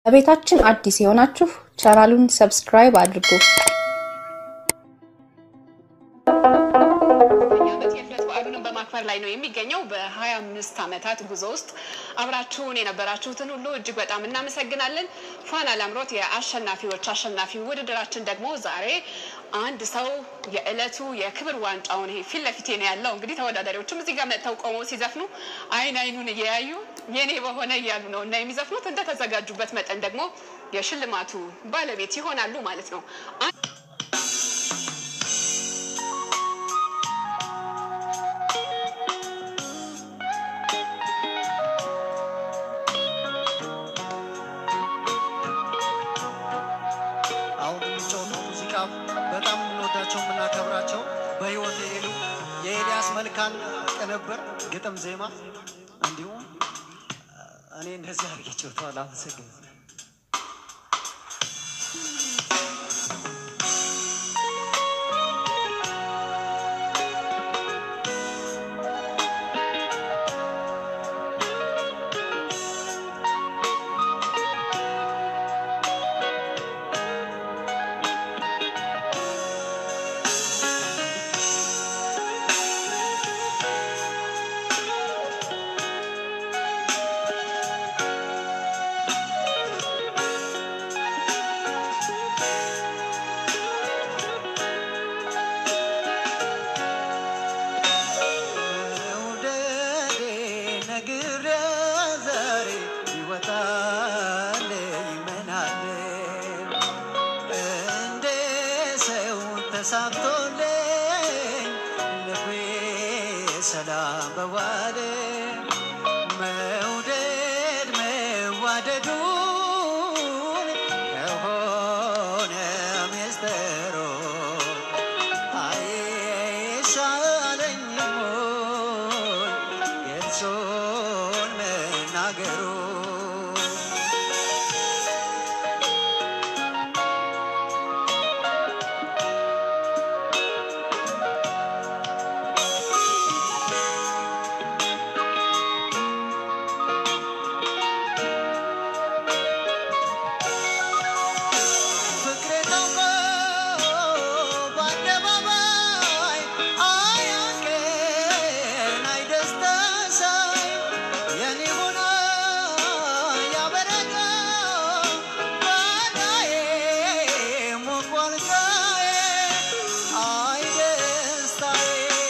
ለቤታችን አዲስ የሆናችሁ ቻናሉን ሰብስክራይብ አድርጉ። ዓመት የልደት በዓሉንም በማክበር ላይ ነው የሚገኘው። በሀያ አምስት ዓመታት ጉዞ ውስጥ አብራችሁን የነበራችሁትን ሁሉ እጅግ በጣም እናመሰግናለን። ፋና ላምሮት የአሸናፊዎች አሸናፊ ውድድራችን ደግሞ ዛሬ አንድ ሰው የዕለቱ የክብር ዋንጫውን ይሄ ፊት ለፊቴ ነው ያለው። እንግዲህ ተወዳዳሪዎችም እዚህ ጋር መጥተው ቆመው ሲዘፍኑ አይን አይኑን እየያዩ የኔ በሆነ እያሉ ነው እና የሚዘፍኑት እንደተዘጋጁበት መጠን ደግሞ የሽልማቱ ባለቤት ይሆናሉ ማለት ነው። አሁን የሚጫወተው ሙዚቃ በጣም የምንወዳቸው የምናከብራቸው በህይወት የሄዱ የኤልያስ መልካን ቅንብር፣ ግጥም፣ ዜማ እንዲሁም እኔ እንደዚህ አድርጌ ጫወተዋል። አመሰግናለሁ። መውደዴ ነግሬ ዛሬ ይወጣል ይመናል እንደ ሰው ተሳክቶልኝ ልቤ ሰላም በዋለ መውደድ መዋደዱን ከሆነ ሚስጥሩ አይሻለኝም ወይ የእርሶን መናገሩ? ፍቅሬ ታውቆ በአደባባይ አያንቀን አይደስታ ሳይ የኔ ሆኖ ያበረታ ባዳዬ ሞቋል ሥራዬ አይ ደስታዬ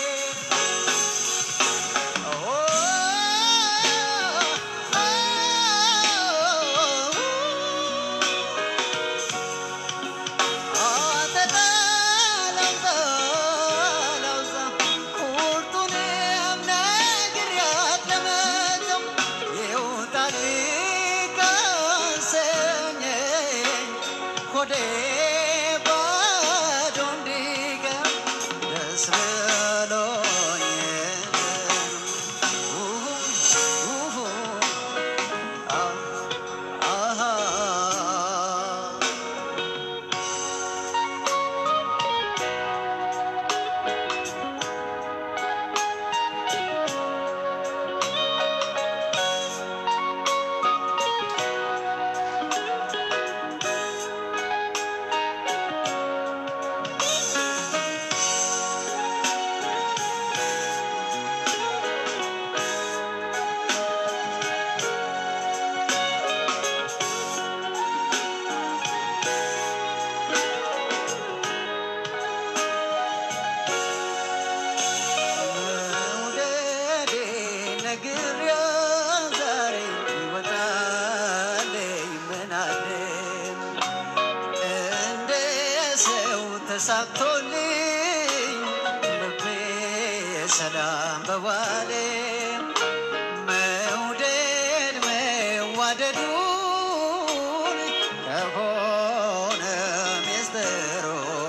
ሆዴ ባዶ እንዲቀር ደስ ብሎኝ መውደዴ ነግሬው ዛሬ ይወጣል ይመናል እንደ ሰው ተሳክቶልኝ ልቤ ሰላም በዋለ መውደድ መዋደዱን ከሆነ ሚስጥሩ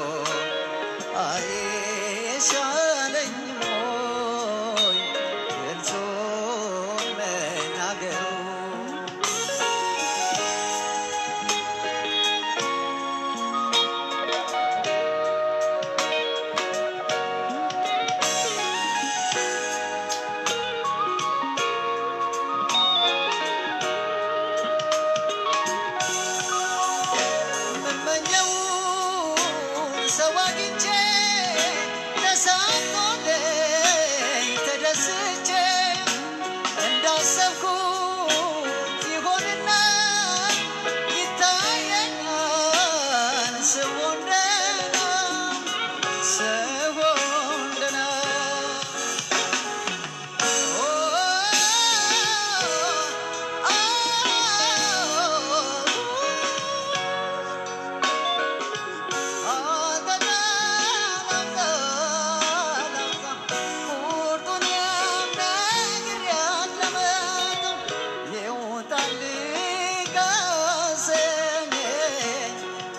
አይሻለኝም ወይ የእርሶን መናገሩ?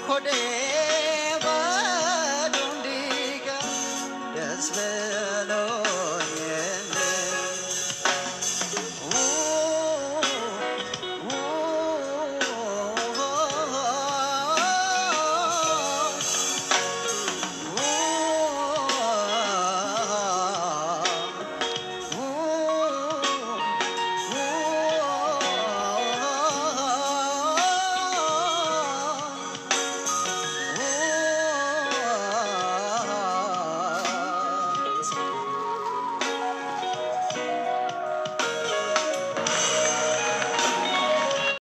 ሆዴ